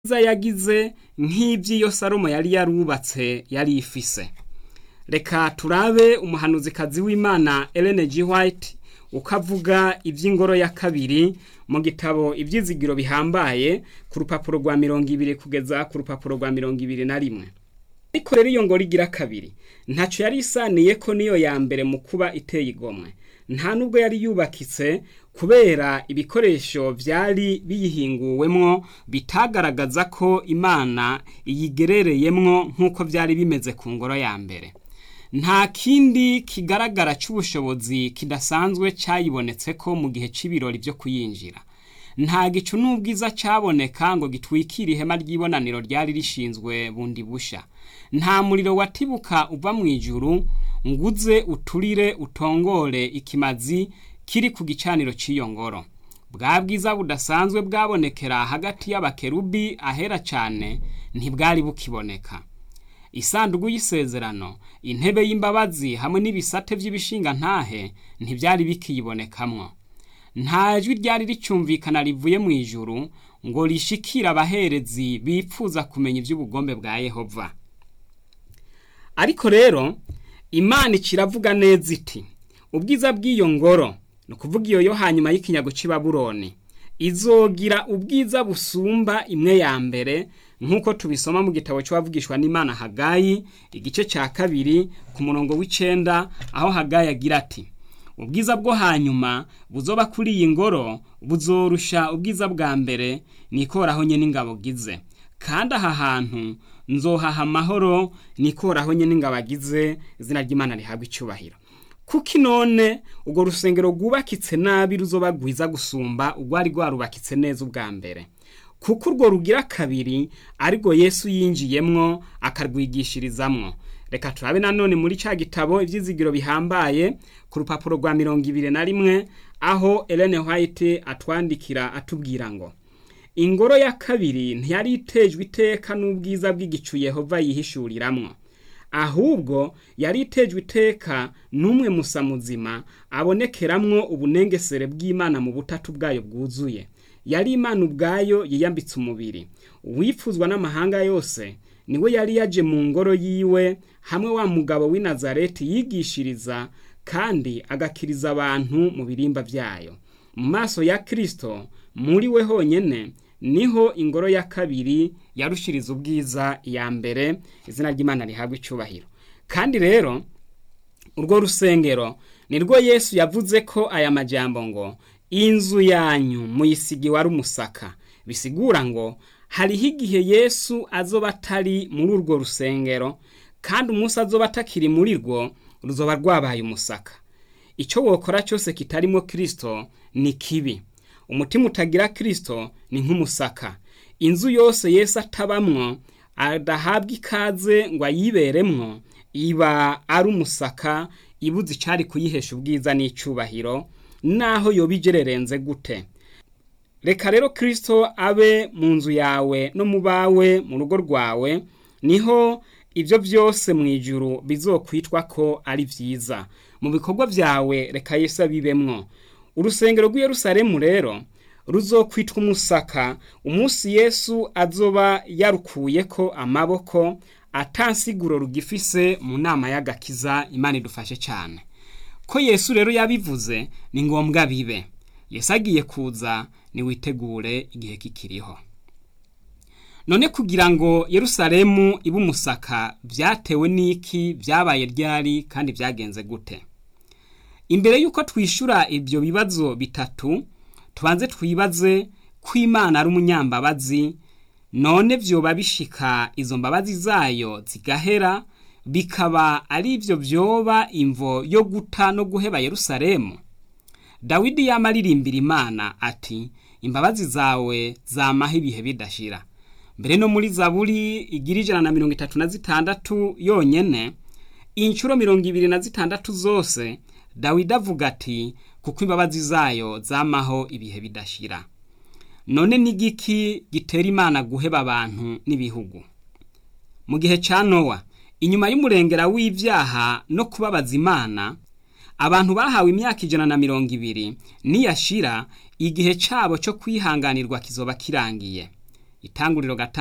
nziza yagize nk'ivy'iyo salomo yari yarubatse yari ifise reka turabe umuhanuzikazi w'imana Ellen G. White ukavuga ivy'ingoro ya kabiri mu gitabo ivyizigiro bihambaye ku rupapuro rwa mirongo ibiri kugeza ku rupapuro rwa mirongo ibiri na rimwe ariko rero iyo ngoro igira kabiri ntaco yari isaniye ko niyo ya mbere mu kuba iteye igomwe nta nubwo yari yubakitse kubera ibikoresho vyari biyihinguwemwo bitagaragaza ko imana iyigerereyemwo nk'uko vyari bimeze ku ngoro ya mbere nta kindi kigaragara c'ubushobozi kidasanzwe cayibonetseko mu gihe c'ibirori vyo kuyinjira nta gicu n'ubwiza caboneka ngo gitwikire ihema ry'ibonaniro ryari rishinzwe bundi busha nta muriro watibuka uva mw'ijuru nguze uturire utongore ikimazi kiri ku gicaniro cy'iyo ngoro bwa bwiza budasanzwe bwabonekera hagati y'abakerubi ahera cyane ntibwari bukiboneka isanduku y'isezerano intebe y'imbabazi hamwe n'ibisate by'ibishinga ntahe ntibyari bikiyibonekamwo nta jwi ryari ricyumvikana rivuye mu ijuru ngo rishikire abaherezi bipfuza kumenya iby'ubugombe bwa yehova ariko rero imana ikiravuga neza iti ubwiza bw'iyo ngoro ni ukuvuga iyo yo hanyuma y'ikinyago cy'i Babuloni izogira ubwiza busumba imwe ya mbere nk'uko tubisoma mu gitabo cy'uwavugishwa n'imana hagayi igice cya kabiri ku murongo w'icenda aho hagayi agira ati ubwiza bwo hanyuma buzoba kuri iyi ngoro buzorusha ubwiza bwa mbere nikoraho nye n'ingabo gize kandi aha hantu nzohaha amahoro nikoraho nye n'ingabo agize izina ry'imana rihabwa icyubahiro kuko none urwo rusengero rwubakitse nabi ruzoba rwiza gusumba urwari rwarubakitse neza ubwa mbere kuko urwo rugira kabiri ariko yesu yinjiyemwo akarwigishirizamwo reka turabe nanone muri cya gitabo ibyizigiro bihambaye ku rupapuro rwa mirongo ibiri na rimwe aho Ellen White atwandikira atubwira ngo ingoro ya kabiri ntiyari itejwe iteka n'ubwiza bw'igicu Yehova yihishuriramwo ahubwo yari itejwe iteka n'umwe musa muzima abonekeramwo ubunengesere bw'imana mu butatu bwayo bwuzuye yari imana ubwayo yiyambitse umubiri uwifuzwa n'amahanga yose niwe yari yaje mu ngoro yiwe hamwe wa mugabo w'i Nazareti yigishiriza kandi agakiriza abantu mu birimba byayo mu maso ya kirisito muri we honyine niho ingoro ya kabiri yarushiriza ubwiza iya mbere izina ry'imana rihabwa icyubahiro kandi rero urwo rusengero nirwo yesu yavuze ko aya majambo ngo inzu yanyu muyisigi wari umusaka bisigura ngo hariho igihe yesu azoba atari muri urwo rusengero kandi umunsi azoba atakiri muri rwo ruzoba rwabaye umusaka icyo wokora cyose kitarimo kirisito ni kibi umutima utagira kirisito ni nk'umusaka inzu yose yesu atabamwo adahabwa ikaze ngo ayiberemwo iba ari umusaka ibuze icyari kuyihesha ubwiza n'icyubahiro naho yoba igererenze gute reka rero kirisito abe mu nzu yawe no mu bawe mu rugo rwawe niho ibyo byose mu ijuru bizokwitwa ko ari byiza mu bikorwa byawe reka Yesu abibemwo urusengero rw'iyerusalemu rero ruzokwitwa umusaka umunsi yesu azoba yarukuye ko amaboko atansiguro rugifise mu nama y'agakiza imana idufashe cyane ko yesu rero yabivuze ni ngombwa bibe yesu agiye kuza niwitegure igihe kikiriho none kugira ngo yerusalemu ibe umusaka byatewe n'iki byabaye ryari kandi byagenze gute imbere y'uko twishyura ibyo bibazo bitatu tubanze twibaze ko imana ari umunyambabazi none byoba bishika izo mbabazi zayo zigahera bikaba ari byo byoba imvo yo guta no guheba yerusalemu dawidi yamaririmbira imana ati imbabazi zawe zamaho ibihe bidashira mbere no muri zaburi igira ijana na mirongo itatu na zitandatu yonyene inshuro mirongo ibiri na zitandatu zose dawidi avuga ati kuko imbabazi zayo zamaho ibihe bidashira none n'igiki gitera imana guheba abantu n'ibihugu mu gihe cya nowa inyuma y'umurengera w'ibyaha no kubabaza imana abantu bahawe imyaka ijana na mirongo ibiri niyashira igihe cyabo cyo kwihanganirwa kizoba kirangiye itanguriro gatanu